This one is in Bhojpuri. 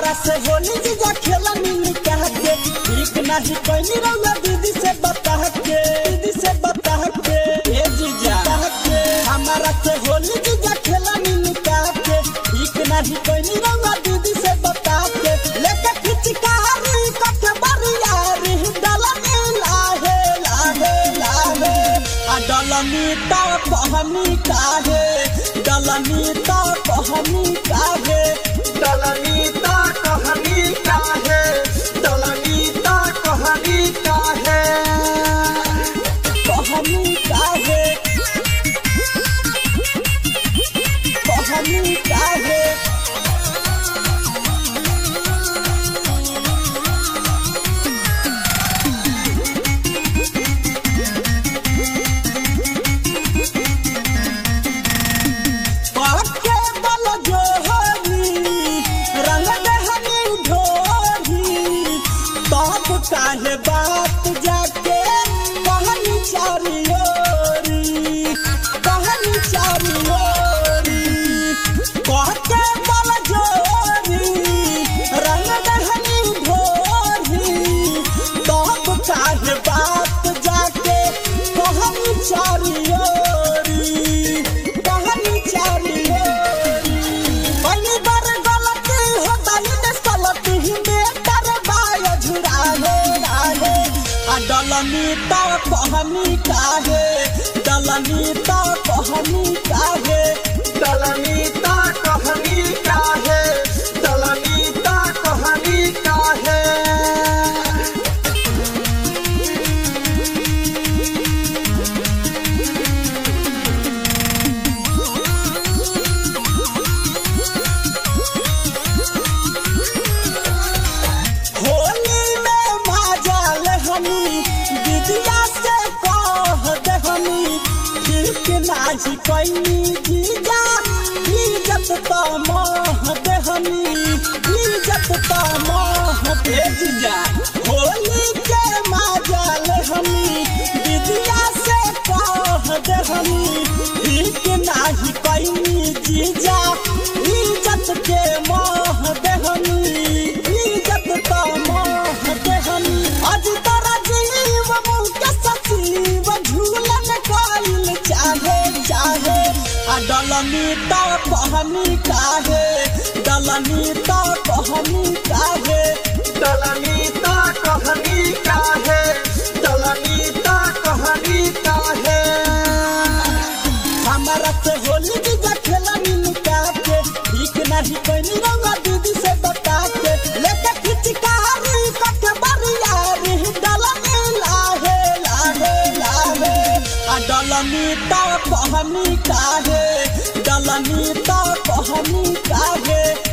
हमारा से होली जीजा खेला मिली कह के ठीक नहीं कोई रौला दीदी से बता के दीदी से बता के ए जीजा कह के हमारा से होली जीजा खेला मिली कह के ठीक नहीं कोई रौला दीदी से बता के लेके खिचकारी कट बरियारी डलनी लाहे लाहे लाहे आ डलनी ता कहनी काहे डलनी ता कहनी काहे डलनी ता कहनी काहे डलनी ता कहनी काहे कहनी काहे कहनी काहे पाके बल जोहरी रंग दहनी ढोरी तब काहे बात जाके कहनी चारी ओरी कहनी चारी ओरी कहके बल जोरी रंग दहनी ढोरी तब काहे बात जाके कहनी चारी ओरी कहनी चारी ओरी पहली बार गलती हो गई ने सलती में कर बाय झुराहे राहे आ डलनी ता कहनी काहे डलनी ता कहनी काहे डलनी ता कहनी काहे डलनी ता कहनी काहे होली में माजल हमी दीदिया से कह दे हमी ठीक नाजी कैनी जीजा इज्जत तो मोह दे हमी इज्जत तो मोह दे जीजा होली के माजल हमी दीदिया से कह दे हमी ठीक नाही कैनी जीजा इज्जत के मोह दे हमी इज्जत तो मोह दे हमी आज तोरा जीव मुँह के सचिव झूलन कोइल चाहे चाहे आ डलनी तो कहनी काहे डलनी तो कहनी काहे डलनी ता कहनी काहे डलनी ता कहनी काहे हमारा से होली जीजा खेला मिलू के ठीक नहीं कोई रंगा दीदी से बता के लेके खिचकारी कट बरियारी डलनी लाहे लाहे लाहे आ डलनी तो कहनी काहे डलनी तो कहनी काहे